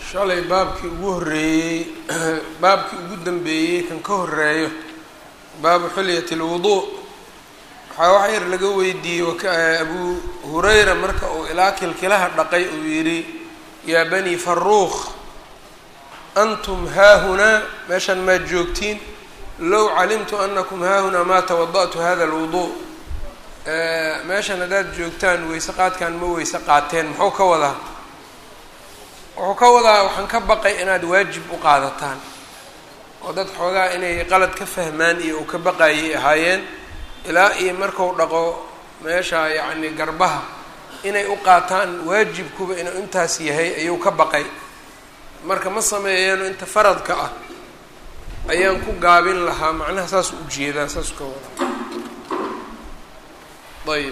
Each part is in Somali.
shalay baabkii ugu horreeyey baabkii ugu dambeeyey kan ka horeeyo baabu xilyati lwuduu waxaa wax yar laga weydiiyey abu hurayra marka uu ilaa kilkilaha dhaqay uu yidhi yaa bani faruuq antum haahunaa meeshan maad joogtiin low calimtu anakum haahunaa maa tawada'tu hada alwuduu meeshan haddaad joogtaan weyse qaadkan ma weyse qaateen muxuu ka wadaa wuxuu ka wadaa waxaan ka baqay inaad waajib u qaadataan oo dad xoogaa inay qalad ka fahmaan iyo uu ka baqayay ahaayeen ilaa iyo marku dhaqo meesha yacni garbaha inay u qaataan waajibkuba inuu intaas yahay ayuu ka baqay marka ma sameeyeeno inta faradka ah ayaan ku gaabin lahaa macnaha saas u jeedaa saas ka wadaa ayb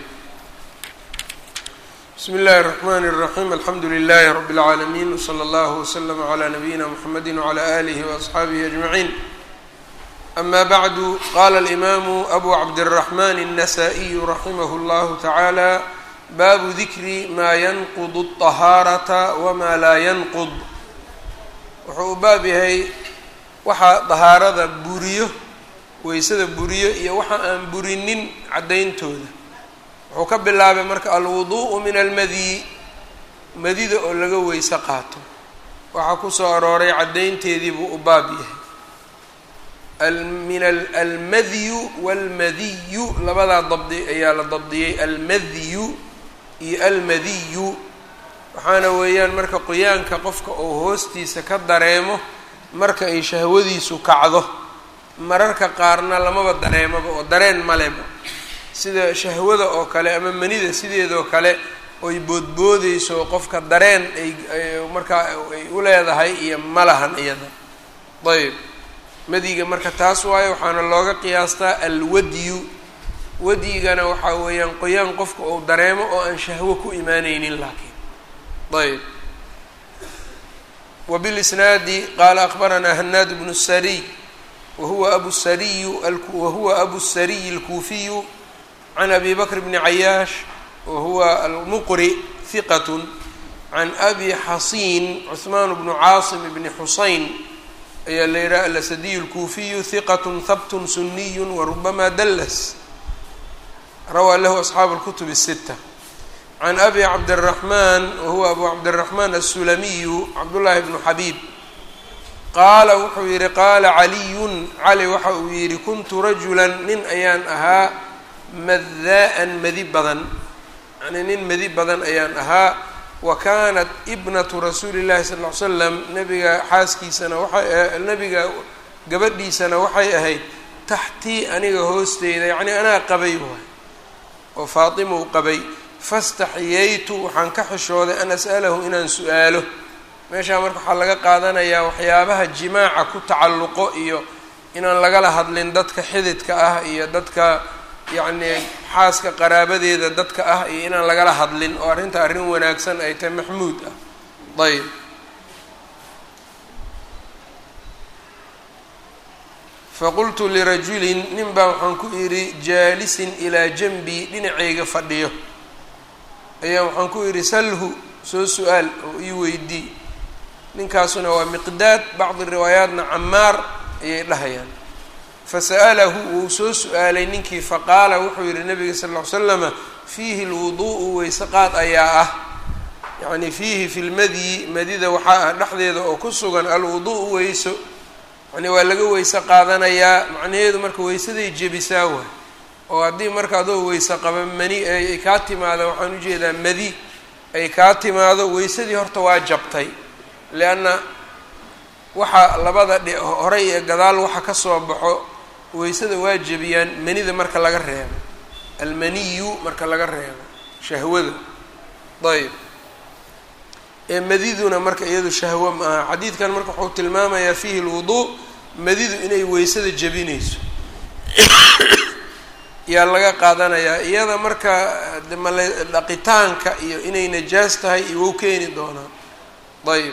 bsmi اllahi الرحmn الرaحيم alxamdu لlh رb العaalمين وslى اllه وslm عlى نabيina mحamedi وعlى آlih وأصxaabihi أجمعين أma bعd qala الإmam أbu cabdالرحmn النsائي raximh اllah taعalى babu dikri ma ynqd الطahaaraةa wma laa ynqd wuxuu u baab yahay waxa dahaarada buriyo weysada buriyo iyo waxa aan burinin caddayntooda wuxuu ka bilaabay marka alwuduءu min almadyi madida oo laga weyse qaato waxaa kusoo arooray caddaynteedii buu u baab yahay min almadyu walmadiyu labadaa dabdi ayaa la dabdiyey almadyu iyo almadiyu waxaana weeyaan marka qoyaanka qofka oo hoostiisa ka dareemo marka ay shahwadiisu kacdo mararka qaarna lamaba dareemaba oo dareen maleba sida shahwada oo kale ama manida sideedoo kale oy boodboodeyso qofka dareen ay markaa ay u leedahay iyo malahan iyada ayb madiga marka taas waayo waxaana looga qiyaastaa alwadyu wadyigana waxaa weeyaan qoyaan qofka uu dareemo oo aan shahwo ku imaaneynin laakiin ayb wbilisnaadi qaala akbaranaa hanaad bnu sariy wahuwa abu sariyu wahuwa abu sariy alkuufiyu can abi bakr bni cayaash wahuwa almuqri hiqat can abi xasiin cuثmaan bnu caasim bni xusayn ayaa la yidhaha alasadiyu اlkuufiyu hiqat habt suniy warubama dallas rawaa lahu asxaabu اlkutub الsita can abi cabdالraxman wahuwa abu cabdالraxman aلsulamiyu cabdullaahi bnu xabiib qaala wuxuu yihi qaala caliyun cali waxa uu yihi kuntu rajula nin ayaan ahaa maddaa-an madi badan yani nin madi badan ayaan ahaa wa kaanat ibnatu rasuuli llahi sal ll ly slam nabiga xaaskiisana waxay nabiga gabadhiisana waxay ahayd taxtii aniga hoosteyda yacni anaa qabay waay oo faatimau qabay fastaxiyaytu waxaan ka xishooday an as'alahu inaan su-aalo meeshaa marka waxaa laga qaadanayaa waxyaabaha jimaaca ku tacalluqo iyo inaan lagala hadlin dadka xididka ah iyo dadka yacni xaaska qaraabadeeda dadka ah iyo inaan lagala hadlin oo arrinta arrin wanaagsan ay tahay maxmuud ah ayb faqultu lirajulin nin baa waxaan ku idhi jaalisin ilaa janbii dhinacayga fadhiyo ayaa waxaan ku idhi salhu soo su-aal oo ii weydii ninkaasuna waa miqdaad bacdi riwaayaatna camaar ayay dhahayaan fasa'alahu wuu soo su-aalay ninkii faqaala wuxuu yihi nabiga sal ll ly slama fiihi lwuduu'u weyseqaad ayaa ah yacni fiihi fi lmadyi madida waxaa ah dhexdeeda oo ku sugan alwuduu'u weyso yani waa laga weyse qaadanayaa macnaheedu marka weysaday jebisaa waay oo haddii marka adoo weyse qaba mani ay kaa timaado waxaan ujeedaa madi ay kaa timaado weysadii horta waa jabtay leanna waxa labada dhi horey ee gadaal waxa ka soo baxo weysada waa jebiyaan manida marka laga reebo almaniyu marka laga reebo shahwada ayb ee madiduna marka iyadu shahwo ma aha xadiidkan marka wuxuu tilmaamayaa fiihi lwuduu madidu inay weysada jebinayso yaa laga qaadanayaa iyada marka male dhaqitaanka iyo inay najaas tahay iyo wou keeni doonaa ayb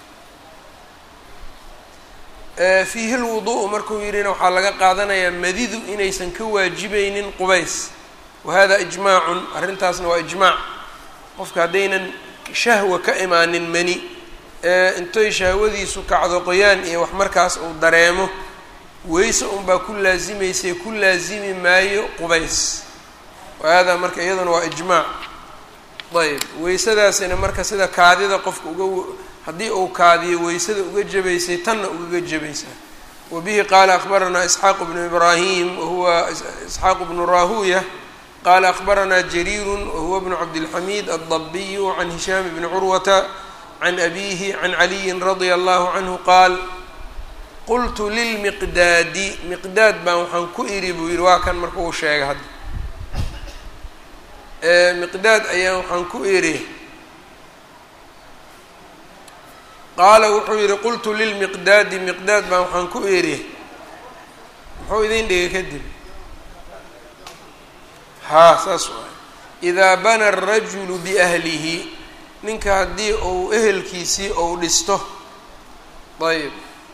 fiihi lwudu'u markuu yidhina waxaa laga qaadanayaa madidu inaysan ka waajibaynin qubays wahada ijmaacun arrintaasna waa ijmaac qofka haddaynan shahwa ka imaanin mani intay shahwadiisu kacdo qoyaan iyo wax markaas uu dareemo weyse unbaa ku laasimaysay ku laasimi maayo qubays hada marka iyaduna waa ijmaac ayb weysadaasina marka sida kaadida qofka uga haddii uu kaadiyo weysada uga jabaysay tanna ugaga jabaysaa wabihi qaala akbaranaa isxaaq bnu ibraahim wahuwa isxaaq bnu rahuya qaala akbaranaa jariiru wahuwa bnu cabdilxamiid addabiyu can hishaam bni curwata can abihi can caliyin radia allahu canhu qaal qultu lilmiqdaadi miqdaad baan waxaan ku idhi buu yihi waa kan marka uu sheegay hadda miqdaad ayaan waxaan ku idhi qaala wuxuu yihi qultu lilmiqdaadi miqdaad baan waxaan ku idhi muxuu idin dhigay kadib haa saas waay idaa bana arajulu biahlihi ninka haddii uu ehelkiisii ou dhisto ayb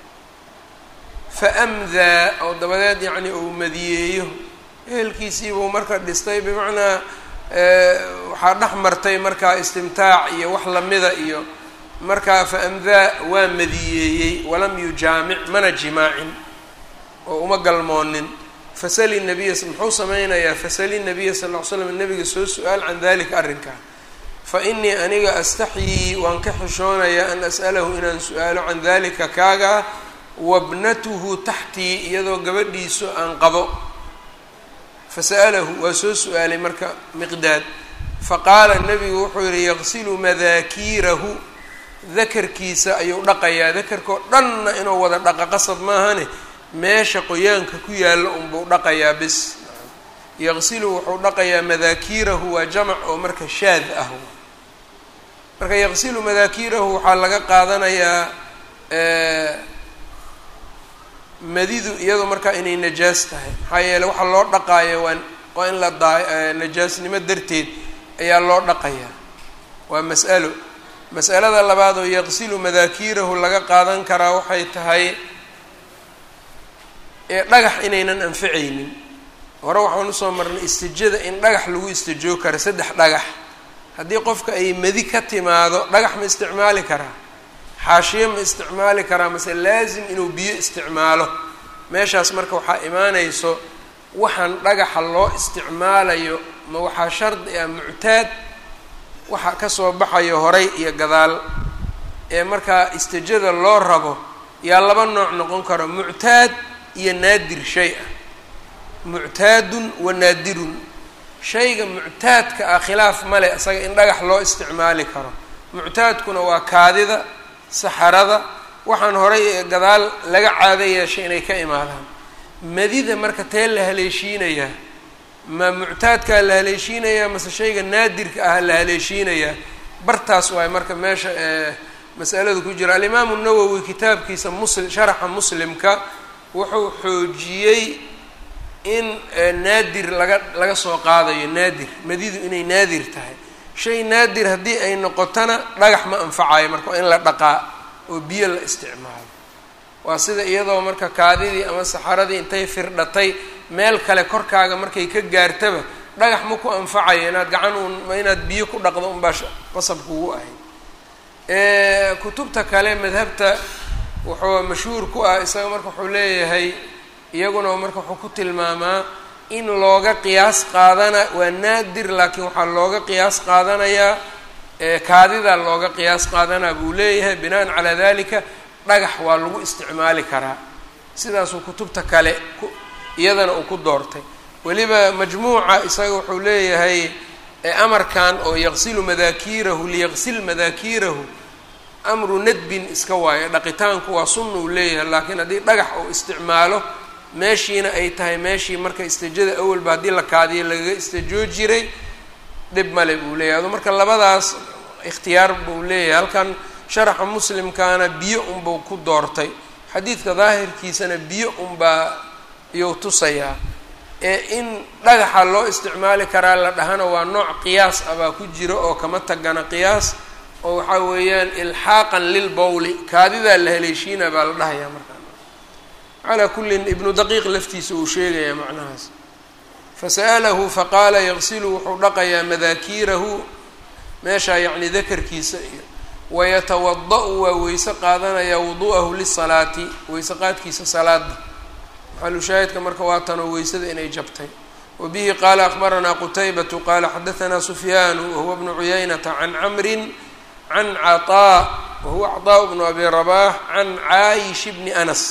faamdaa oo dabadeed yacni uu madiyeeyo ehelkiisiibuu marka dhistay bimacnaa waxaa dhex martay markaa istimtaac iyo wax lamida iyo markaa faamdaa waa madiyeeyey walam yujaamic mana jimaacin oo uma galmoonin fasali nabiya muxuu sameynayaa fasali nabiya sal ll ly slam nabiga soo su-aal can dalika arrinkaa fa inii aniga astaxyii waan ka xishoonayaa an as'alahu inaan su-aalo can dalika kaagaa wabnatuhu taxtii iyadoo gabadhiisu aan qabo fasa'alahu waa soo su-aalay marka miqdaad faqaala nabigu wuxuu yihi yaqsilu madaakiirahu dakarkiisa ayuu dhaqayaa dakarkao dhanna inuu wada dhaqa qasab maahane meesha qoyaanka ku yaalla unbuu dhaqayaa bis yaqsilu wuxuu dhaqayaa madaakiirahu waa jamac oo marka shaad ah marka yaqsilu madaakiirahu waxaa laga qaadanayaa madidu iyadu markaa inay najaas tahay maxaa yeele waxaa loo dhaqaayo waa waa in la daa najaasnimo darteed ayaa loo dhaqayaa waa mas'alo mas'alada labaad oo yaqsilu madaakiirahu laga qaadan karaa waxay tahay ee dhagax inaynan anficaynin hore waxaan usoo marnay istijada in dhagax lagu istijoo karo saddex dhagax haddii qofka ay madi ka timaado dhagax ma isticmaali karaa xaashiyo ma isticmaali karaa mase laasim inuu biyo isticmaalo meeshaas marka waxaa imaanayso waxaan dhagaxa loo isticmaalayo ma waxaa shardi ah muctaad waxa kasoo baxayo horay iyo gadaal ee markaa istijada loo rabo yaa laba nooc noqon karo muctaad iyo naadir shay ah muctaadun wa naadirun shayga muctaadka ah khilaaf male isaga in dhagax loo isticmaali karo muctaadkuna waa kaadida saxarada waxaan horay ee gadaal laga caado yeeshay inay ka imaadaan madida marka tee la haleeshiinayaa ma muctaadkaa la haleeshiinayaa mase shayga naadirka ah la haleeshiinayaa bartaas waay marka meesha masaladu ku jira alimaamu nawowi kitaabkiisa musli sharaxa muslimka wuxuu xoojiyey in naadir laga laga soo qaadayo naadir madidu inay naadir tahay shay naadir haddii ay noqotona dhagax ma anfacayo marka waa in la dhaqaa oo biyo la isticmaalo waa sida iyadoo marka kaadidii ama saxaradii intay firdhatay meel kale korkaaga markay ka gaartaba dhagax ma ku anfacayo inaad gacan uun inaad biyo ku dhaqdo unbaa qasab kugu ahayd kutubta kale madhabta wuxuu mashhuur ku ah isaga marka wuxuu leeyahay iyaguna marka wuxuu ku tilmaamaa in looga qiyaas qaadana waa naadir laakiin waxaa looga qiyaas qaadanayaa kaadida looga qiyaas qaadanaa buu leeyahay binaan calaa dalika dhagax waa lagu isticmaali karaa sidaasuu kutubta kale iyadana uu ku doortay weliba majmuuca isaga wuxuu leeyahay amarkan oo yaqsilu madaakiirahu liyaqsil madaakiirahu amru nadbin iska waayo dhaqitaanku waa sunna uu leeyahay laakiin haddii dhagax uu isticmaalo meeshiina ay tahay meeshii marka istijada awalba haddii la kaadiyo lagaga istijoo jiray dhib male buu leeyahay adu marka labadaas ikhtiyaar buu leeyahay halkan sharaxa muslimkaana biyo unbuu ku doortay xadiidka daahirkiisana biyo unbaa iyou tusayaa ee in dhagaxa loo isticmaali karaa la dhahana waa nooc qiyaas ah baa ku jiro oo kama tagana qiyaas oo waxaa weeyaan ilxaaqan lilbowli kaadidaa la haleeshiina baa la dhahayaa markaa calaa kullin ibnu daqiiq laftiisa uu sheegayaa macnahaas fasa'alahu faqaala yaqsilu wuxuu dhaqayaa madaakiirahu meeshaa yacni dakarkiisa iyo wayatawada-u waa weyse qaadanayaa wudu'ahu lisalaati weyse qaadkiisa salaada maxalushaahidka marka waa tanoo weysada inay jabtay wa bihi qaala akbaranaa qutaybatu qaala xadahanaa sufyaanu wahuwa bnu cuyaynata can camrin can caطaa wahuwa caطaa bnu abi rabaax can caayish bni anas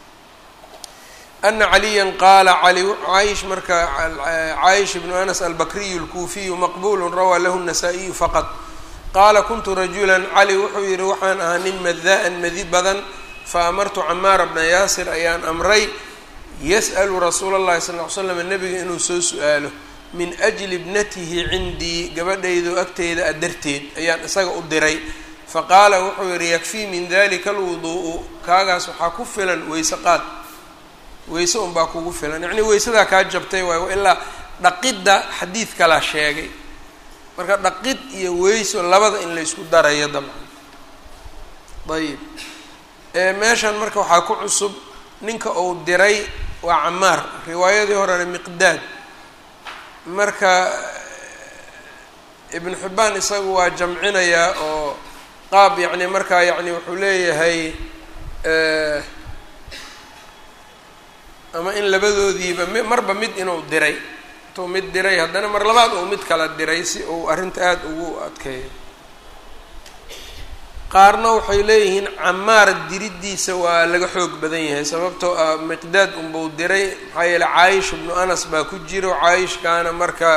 ana caliya qaala cali caayish marka caayish bnu anas albakriyu اlkuufiyu maqbulu rawaa lahu الnasaa-iyu faqad qaala kuntu rajula cali wuxuu yihi waxaan ahaa nin madaan madi badan faamartu camaara bna yaasir ayaan amray yas'lu rasuula اllahi sal ly slam nabiga inuu soo su-aalo min ajli ibnatihi cindii gabadhaydo agteyda a darteed ayaan isaga u diray faqaala wuxuu yihi yakfii min dalika alwuduu'u kaagaas waxaa ku filan weyse qaad weyse unbaa kugu filan yacnii weysadaa kaa jabtay waayo ilaa dhaqidda xadiid kalaa sheegay marka dhaqid iyo weyso labada in la ysku darayo dabcan ayib meeshan marka waxaa ku cusub ninka uu diray waa camaar riwaayadii horena miqdaad marka ibnu xibbaan isagu waa jamcinayaa oo qaab yacni markaa yacni wuxuu leeyahay ama in labadoodiiba mi marba mid inuu diray intuu mid diray haddana mar labaad uu mid kala diray si uu arrinta aada ugu adkeeyo qaarna waxay leeyihiin camaar diriddiisa waa laga xoog badan yahay sababtoo ah miqdaad unbuu diray maxaa yeele caayish ibnu anas baa ku jiro caayishkaana marka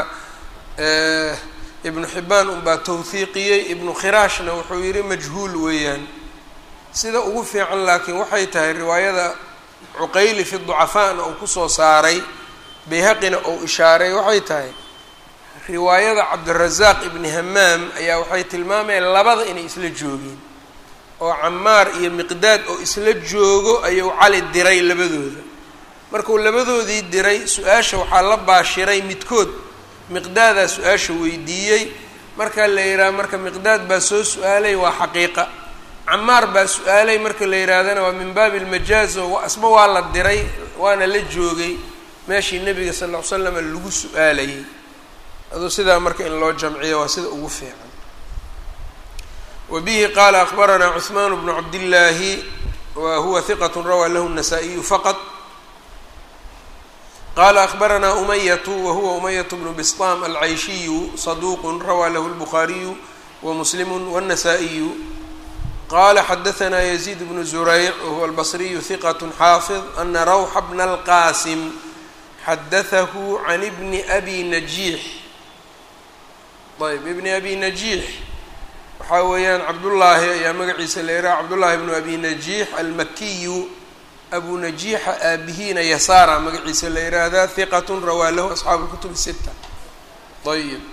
ibnu xibbaan unbaa tawhiiqiyey ibnu khiraashna wuxuu yidhi majhuul weeyaan sida ugu fiican laakiin waxay tahay riwaayada cuqayli fi ducafaana uu kusoo saaray bayhaqina uu ishaaray waxay tahay riwaayada cabdirazaaq ibni hamaam ayaa waxay tilmaamayaan labada inay isla joogeen oo camaar iyo miqdaad oo isla joogo ayuu cali diray labadooda markuu labadoodii diray su-aasha waxaa la baashiray midkood miqdaadaa su-aasha weydiiyey marka la yidhaha marka miqdaad baa soo su-aalay waa xaqiiqa camaar baa su-aalay marka la yidhaahdana waa min baabi ilmajaaz oo asba waa la diray waana la joogay meeshii nebiga sal ll ly slam lagu su-aalayay aduu sidaa marka in loo jamciyo waa sida ugu fiican wa bihi qaala akbaranaa cuثmaan bnu cabdillaahi wa huwa hiqat rawaa lahu الnasaa-iyu faqad qala akbaranaa umayatu wahuwa umayatu bnu bisطam alcayshiyu saduuq rawaa lahu اlbukhaariyu wamuslimu wالnasaa-iyu qala xadaثna yزيid bnu zurayc wahuwa albصriyu hiqat xaafid ana rawxa bna اlqasim xadaثahu can bni abi najiix ayb ibni abi najiix waxaa weeyaan cabdullaahi ayaa magaciisa la yidhaha cabdullaahi bnu abi najiix almakiyu abu najiixa aabihiina yasaara magaciisa la yidhaahdaa hiqat rawaa lahu asxaabu اlkutub sita ayb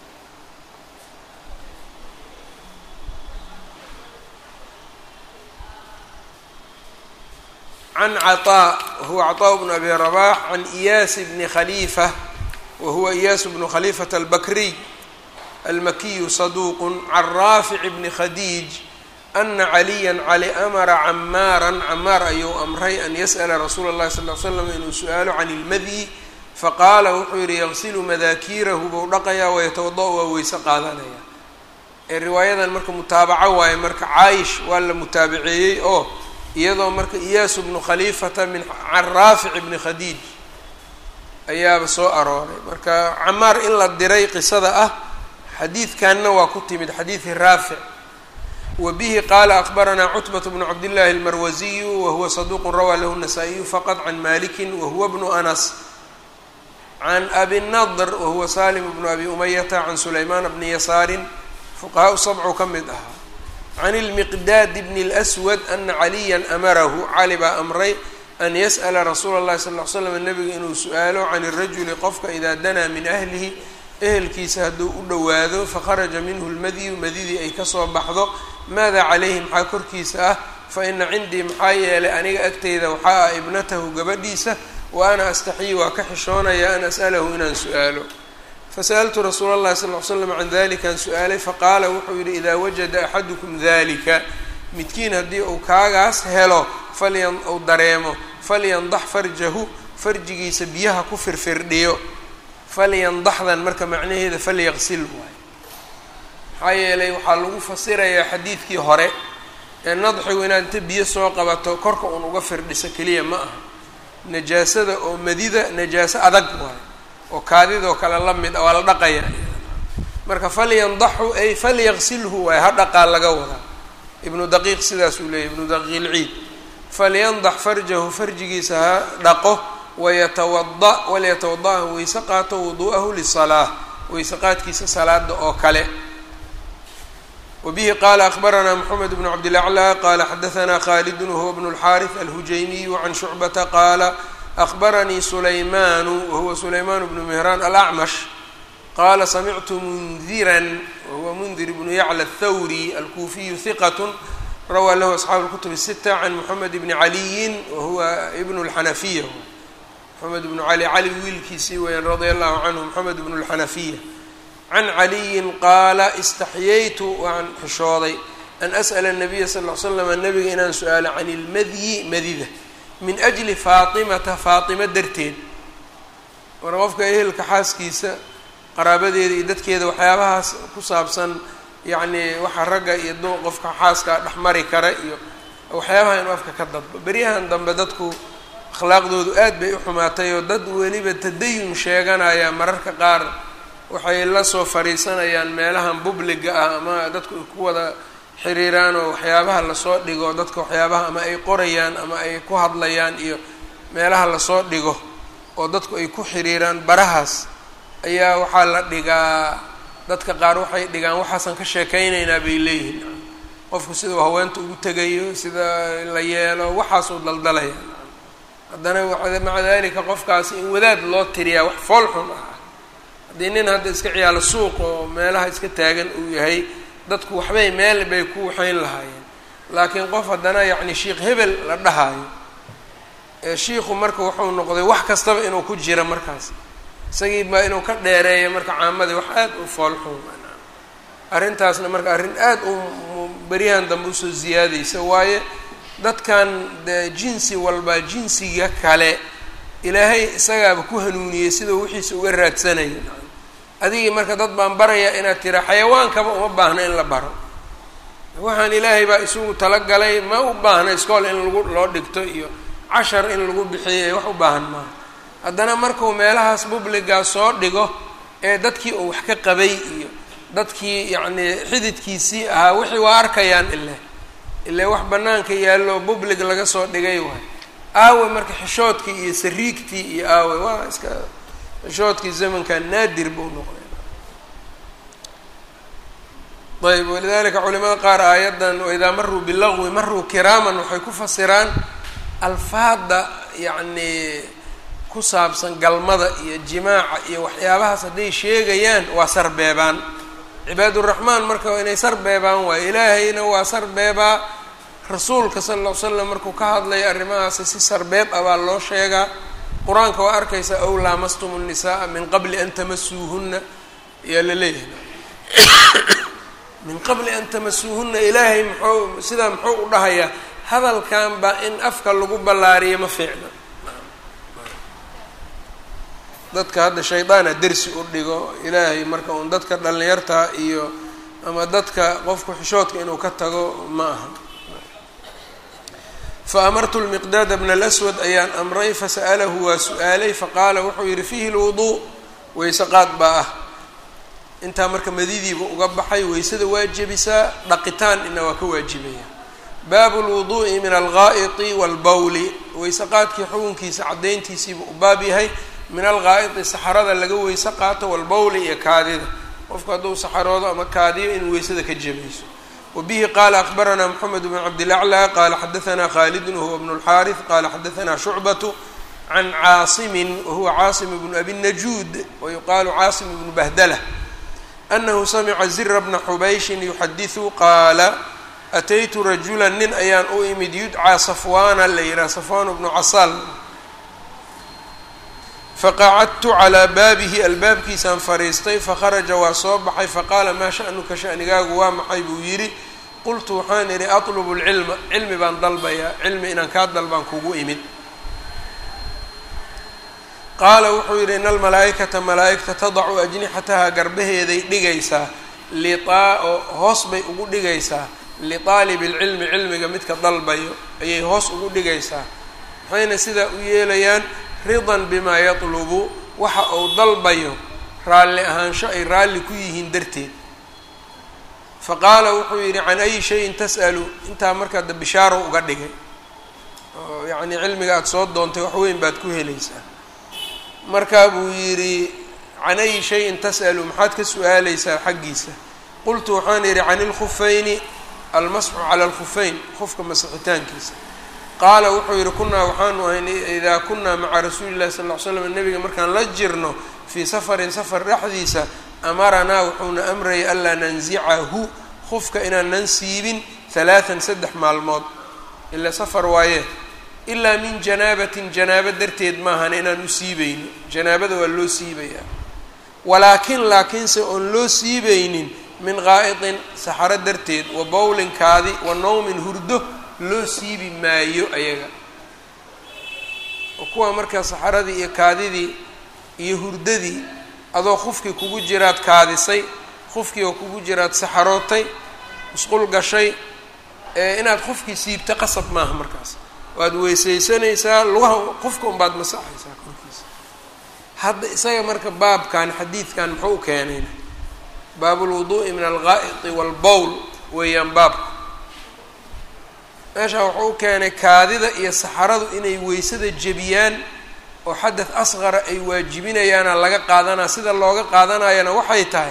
can caطaa wahuwa caطaa bnu abi rabax can iyaas bni khaliifa wahuwa iyaas bnu khaliifata albakriy almakiyu saduuq can raafic bni khadiij ana caliya cali amara camaaran camaar ayuu amray an yas'la rasuula اllahi sal l slam inuu su-aalo can ilmadyi faqaala wuxuu yihi yaqsilu madaakiirahu buu dhaqayaa wayatawada- waa weyse qaadanaya ee riwaayadan marka mutaabaco waaye marka caayish waa la mutaabaceeyey oo iyadoo marka iyaasu bnu khaliifata min can raafic bni khadiij ayaaba soo arooray marka camaar in la diray qisada ah xadiidkanna waa ku timid xadiidi raafic wa bihi qaala akbaranaa cutbat bnu cabdillahi almarwasiyu wahuwa saduuqun rawaa lahu nasaa-iyu faqad can malikin wahuwa bnu anas can abi nadr wahuwa salim bnu abi umayata can sulaymaan bni yasaarin fuqahaa sabcu ka mid ahaa can ilmiqdaad bni اlswad ana caliya amarahu cali baa amray an yas'la rasuula اllahi sal ll ly slam nabiga inuu su-aalo can irajuli qofka idaa danaa min ahlihi ehelkiisa hadduu u dhowaado fakharaja minhu lmadyu madidii ay kasoo baxdo maada calayhi maxaa korkiisa ah faina cindii maxaa yeelay aniga agteyda waxaa ah ibnatahu gabadhiisa wa ana astaxyi waa ka xishoonaya an as'alahu inaan su-aalo fasa'altu rasuula اllahi sal ly slam can dalikaan su-aalay faqaala wuxuu yihi idaa wajada axadukum dalika midkiin haddii uu kaagaas helo falyan uu dareemo falyandax farjahu farjigiisa biyaha ku firfirdhiyo falyandaxdan marka macnaheeda falyaqsil waayo maxaa yeelay waxaa lagu fasirayaa xadiidkii hore ee nadxigu inaad inta biyo soo qabato korka uun uga firdhiso keliya ma aha najaasada oo madida najaaso adag waayo oo kaadidoo kale la mid a waa la dhaqaya marka falyandaxu ay falyaqsilhu waay ha dhaqaa laga wadaa ibnu daqiiq sidaas uu leeyahy ibnu daqiiq ilciid falyandax farjahu farjigiisa ha dhaqo wayatawada walyatawada-ha weyse qaato wuduu'ahu lisalaa weyse qaadkiisa salaada oo kale wbihi qala akbaranaa mxamed bn cabdilaclى qala xadaanaa khaalid wahuwa bn اlxariث alhujaymiyu can shucbata qaala akbaranii sulaymanu wahuwa sulayman bnu mihraan alacmash qala samictu mundiran wahuwa mundir bnu yacla athawri alkuufiyu hiqat rawaa lahu asxaabu اlkutub الsita can moxamed bni caliyin wahuwa ibn اlxanafiya moxamed bnu cali cali wiilkiisii weyaan radia allahu canhu moxamed bnu اlxanafiya can caliyin qaala istaxyaytu waan xishooday an as'ala nabiya sal l slama nabiga inaan su-aalo can ilmadyi madida min ajli faatimata faatima darteed mar qofka ehelka xaaskiisa qaraabadeeda iyo dadkeeda waxyaabahaas ku saabsan yacnii waxa ragga iyo du qofka xaaska dhexmari kara iyo waxyaabaha inuu afka ka dadbo beryahan dambe dadku akhlaaqdoodu aad bay u xumaatay oo dad weliba tadayun sheeganaya mararka qaar waxay la soo fariisanayaan meelahan bubliga ah ama dadku ay ku wada xiriiraan oo waxyaabaha lasoo dhigo dadka waxyaabaha ama ay qorayaan ama ay ku hadlayaan iyo meelaha lasoo dhigo oo dadku ay ku xiriiraan barahaas ayaa waxaa la dhigaa dadka qaar waxay dhigaan waxaasan ka sheekeynaynaa bay leeyihiin qofku sidau haweenta ugu tegayo sida la yeelo waxaasuu daldalaya haddana maca dalika qofkaasi in wadaad loo tiriyaa wax fool xun ah haddii nin hadda iska ciyaalo suuq oo meelaha iska taagan uu yahay dadku waxbay meel bay ku waxayn lahaayeen laakiin qof haddana yacni sheikh hebel la dhahaayo ee shiikhu marka wuxuu noqday wax kastaba inuu ku jira markaas isagii baa inuu ka dheereeyo marka caamadii wax aad u foolxun arrintaasna marka arrin aad u beryahan dambe usoo ziyaadaysa waaye dadkan de jinsi walba jinsiga kale ilaahay isagaaba ku hanuuniyey sidau wixiisa uga raadsanayo adigii marka dad baan barayaa inaad tira xayawaankaba uma baahna in la baro waxaan ilaahay baa isugu talagalay ma u baahna iskool in lagu loo dhigto iyo cashar in lagu bixiyo wax u baahan maaha haddana markuu meelahaas bubligaa soo dhigo ee dadkii uu wax ka qabay iyo dadkii yacnii xididkiisii ahaa wixii waa arkayaan ile ile wax bannaanka yaallo bublig laga soo dhigay waay aawe marka xishoodkii iyo sariigtii iyo aawe waa iska xishoodkii zamankan naadir buu noqday ayb walidalika culimada qaar aayaddan waidaa maruu bilagwi maruu kiraaman waxay ku fasiraan alfaada yacnii ku saabsan galmada iyo jimaaca iyo waxyaabahaas hadday sheegayaan waa sarbeebaan cibaaduraxmaan marka waa inay sarbeebaan waayo ilaahayna waa sarbeebaa rasuulka sala alla l slam markuu ka hadlaya arrimahaasi si sarbeeb ah baa loo sheegaa qur-aanka waa arkaysa ow laamastum nnisaaa min qabli an tamasuuhunna ayaa la leeyahay min qabli an tamasuuhunna ilaahay muxuu sidaa muxuu u dhahayaa hadalkan baa in afka lagu ballaariyo ma fiicna dadka hadda shaydaana dersi u dhigo ilaahay marka uun dadka dhallinyarta iyo ama dadka qofku xishoodka inuu ka tago ma aha fa amartu lmiqdaada bna alaswad ayaan amray fasa'alahu waa su-aalay faqaala wuxuu yihi fiihi lwuduu weyse qaad baa ah intaa marka madidiiba uga baxay weysada waa jebisaa dhaqitaan ina waa ka waajibaya baabu lwuduu'i min algaa'iti waalbawli weyse qaadkii xukunkiisa caddayntiisiiba u baab yahay min algaa'iti saxarada laga weyse qaato walbawli iyo kaadida qofku hadduu saxaroodo ama kaadiyo in weysada ka jebayso wa bihi qaala akbaranaa moxamed bn cabdilaclaa qaala xadaanaa khaalidun wahuwa bnu lxaariث qaala xadaanaa shucbatu can caasimin wahuwa caasim bnu abi najuud wayuqaalu caasim bnu bahdala anahu samica zira bna xubayshin yuxadiثu qaala ataytu rajula nin ayaan u imid yudcaa safwaana la yihaha safwaan bnu casaal faqacadtu calaa baabihi albaabkiisaan fariistay fakharaja waa soo baxay faqaala maa sha'nuka sha'nigaagu waa maxay buu yidhi qultu waxaan idhi atlubu lcilma cilmi baan dalbayaa cilmi inaan kaa dalbaan kugu imid qaala wuxuu yidhi ina almalaa'ikata malaa'igta tadacu ajnixataha garbaheeday dhigaysaa liaa oo hoos bay ugu dhigaysaa liqaalibi lcilmi cilmiga midka dalbayo ayay hoos ugu dhigaysaa maxayna sidaa u yeelayaan ridan bimaa yatlubu waxa uu dalbayo raalli ahaansho ay raalli ku yihiin darteed fa qaala wuxuu yidhi can ayi shayin tas'alu intaa markaa da bishaaro uga dhigay oo yacnii cilmiga aada soo doontay wax weyn baad ku helaysaa markaa buu yidhi can ayi shayin tas'alu maxaad ka su-aaleysaa xaggiisa qultu waxaan yidhi can ilkhufayni almasxu cala alkhufeyn qofka masixitaankiisa qaala wuxuu yidhi kunaa waxaanu ahayn idaa kunaa maca rasuuli llahi sal ll ly slam nebiga markaan la jirno fii safarin safar dhexdiisa amaranaa wuxuuna amrayay anlaa nansicahu qofka inaanan siibin halaatan saddex maalmood ilaa safar waaye ilaa min janaabatin janaabo darteed maahan inaan u siibayno janaabada waa loo siibayaa walaakin laakiinse oon loo siibaynin min qaa'itin saxaro darteed wa bowlinkaadi wa nawmin hurdo loo siibi maayo ayaga kuwa markaa saxaradii iyo kaadidii iyo hurdadii adoo qufkii kugu jiraad kaadisay qufkii oo kugu jiraad saxarootay musqul gashay inaad qofkii siibta qasab maaha markaas waad weysaysanaysaa lugaha qofka unbaad masaxaysaa korkiisa hadda isaga marka baabkan xadiidkan muxuu u keenayna baabulwuduu'i min algaa'iti waalbowl weeyaan baabka meeshaa wuxuu u keenay kaadida iyo saxaradu inay weysada jebiyaan oo xadath asqara ay waajibinayaana laga qaadanaa sida looga qaadanayana waxay tahay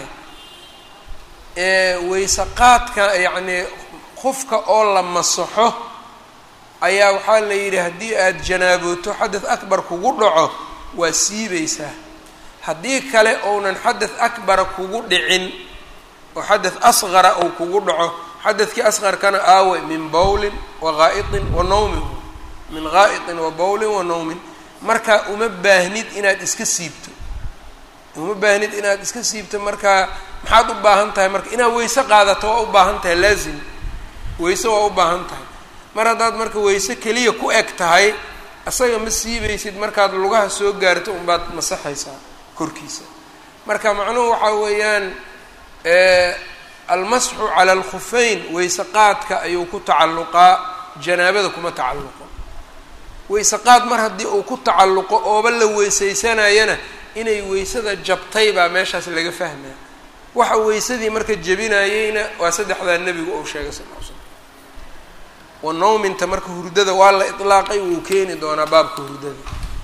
weyse qaadka yacnii qofka oo la masaxo ayaa waxaa la yidhi haddii aada janaabooto xadath akbar kugu dhaco waa siibaysaa haddii kale ounan xadath akbara kugu dhicin oo xadath asqara ou kugu dhaco xadadkii asqarkana aawe min bowlin wa gaa'itin wa nawmin min gaa'itin wa bowlin wa nawmin marka uma baahnid inaad iska siibto uma baahnid inaad iska siibto markaa maxaad u baahan tahay marka inaad weyse qaadato waa u baahan tahay laazim weyse waa u baahan tahay mar haddaad marka weyse keliya ku eg tahay isaga ma siibaysid markaad lugaha soo gaarto unbaad masaxaysaa korkiisa marka macnuhu waxaa weeyaan almasxu cala alkhufeyn weyse qaadka ayuu ku tacalluqaa janaabada kuma tacalluqo weyse qaad mar haddii uu ku tacalluqo ooba la weysaysanayana inay weysada jabtay baa meeshaas laga fahmaya waxa weysadii marka jebinayeyna waa saddexdaa nebigu uu sheegay sal l slam wa nawminta marka hurdada waa la itlaaqay wuu keeni doonaa baabka hurdada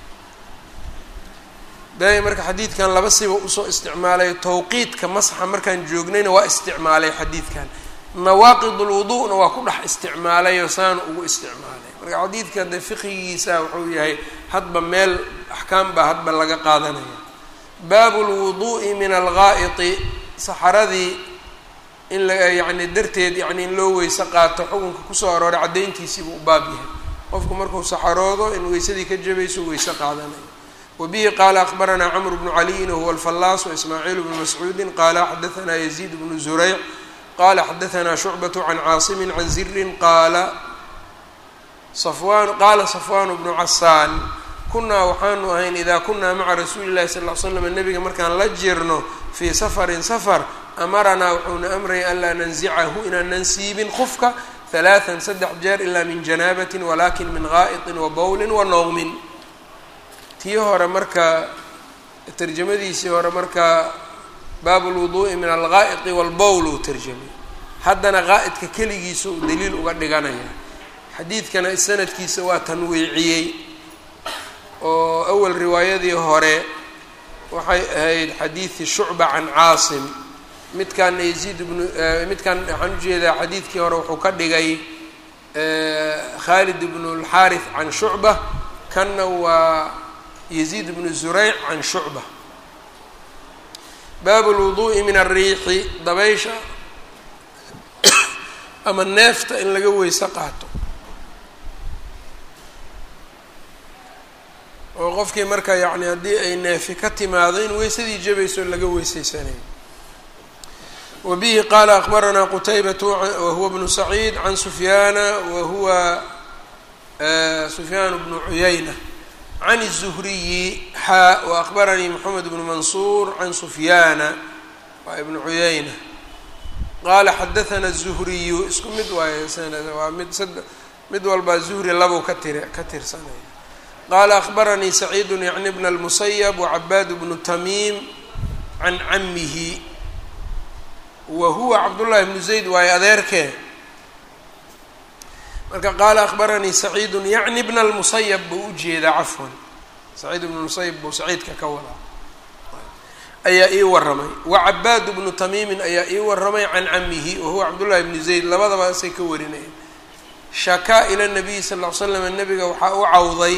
daaya marka xadiidkan laba siba usoo isticmaalay tawqiidka masxa markaan joognayna waa isticmaalay xadiidkan nawaaqid ulwudu'na waa ku dhex isticmaalayoo saana ugu isticmaalay marka xadiidka de fiqigiisa wuxuu yahay hadba meel axkaam baa hadba laga qaadanaya baabu lwuduu'i min algaa'iti saxaradii in la yacni darteed yacni in loo weyse qaato xukunka kusoo arooray caddayntiisiibuu u baab yahay qofku markuu saxaroodo in weysadii ka jabayso weyse qaadanayo wbihi qala akbaranaa cmr bnu caliyin wahuwa alfallaas waismaaciil bnu mascuudi qala xadaanaa yaziid bnu zurayc qala xadaanaa shucbaة can caasimi can zirin qaala qaala safwaan bnu casaan kunaa waxaanu ahayn ida kunaa maca rasuuli اlahi sal l slam nebiga markaan la jirno fii safarin safar amaranaa wuxuuna amraya an laa nanzicahu inaanan siibin qofka halaaan saddex jeer ila min janaabat walakin min gaa'iطi wa bowli wa nawmin tii hore marka tarjamadiisii hore marka baabu lwuduu'i min algaa'iqi walbowl uu tarjamay haddana qaa'idka keligiisa uu daliil uga dhiganaya xadiidkana sanadkiisa waa tanwiiciyey oo awal riwaayadii hore waxay ahayd xadiidi shucba can caasim midkaana yaziid bnu midkan waxaan ujeedaa xadiidkii hore wuxuu ka dhigay khaalid bnu lxaarith can shucba kanna waa yaziid bnu zurayc can shucba baabu lwuduu'i min alriixi dabaysha ama neefta in laga weyse qaato oo qofkii marka yacni haddii ay neefi ka timaado in weysadii jabayso laga weyseysanayo wa bihi qaala akbaranaa qutaybatu wahuwa bnu saciid can sufyaana wa huwa sufyaan bnu cuyayna can الزhriyi xaa وأخbaranii mحamed بن mansuur can sufyaana waa ibn cuyayna qaala xadathana الzuhriyu isku mid waaye sanad waa mid sad mid walbaa zuhri labow ka tiri ka tirsanaya qaala akhbaranii saciidu yacni bna اlmusayab wacabaad bnu tamiim can camihi wa huwa cabdullahi bnu zayd waaye adeerkee marka qaala akhbaranii saciidu yacni bna اlmusayab buu ujeedaa cafwan saciid bnu musayab buu saciidka ka wadaa ayaa ii waramay wacabaad bnu tamiimin ayaa ii waramay can camihi wahuwa cabdullahi bnu zayd labadaba asay ka warinaya shakaa ila nabiyi sal ll ly slam nabiga waxaa u cawday